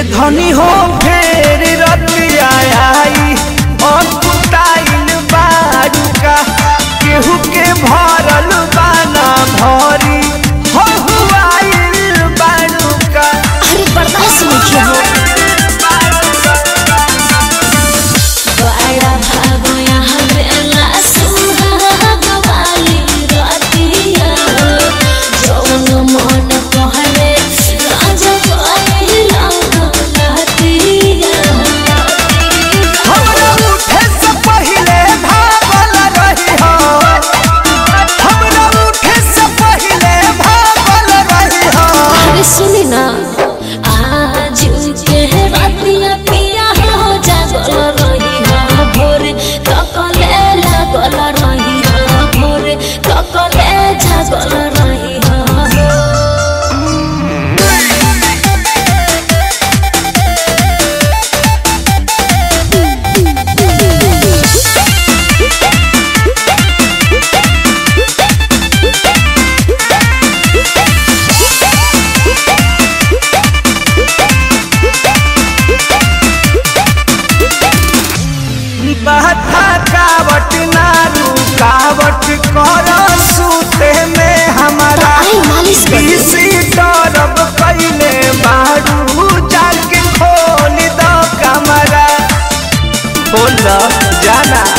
धनी हो फेर रतिया आई अकुताइल बारुका केहू के भरल बाना भरी हो हुआइल बारुका अरे बर्दाश्त नहीं किया हो बड़ा भागो यहाँ बेला सुहाग वाली रातिया जौन मन कहले राजा पाइला लहतिया हमरा उठे से पहिले भागल रही हो हमरा उठे से पहिले भागल रही हो अरे सुनी ना आज के रातिया पिया हो जागल रही हो भोर तकले लागल रही हो भोर तकले जागल रही हो बहता कावट ना रुकावट कर सूते में हमारा आई मालिश कर दे। किसी तरफ कैले बारू जाके खोल दो कमरा खोल दो जाना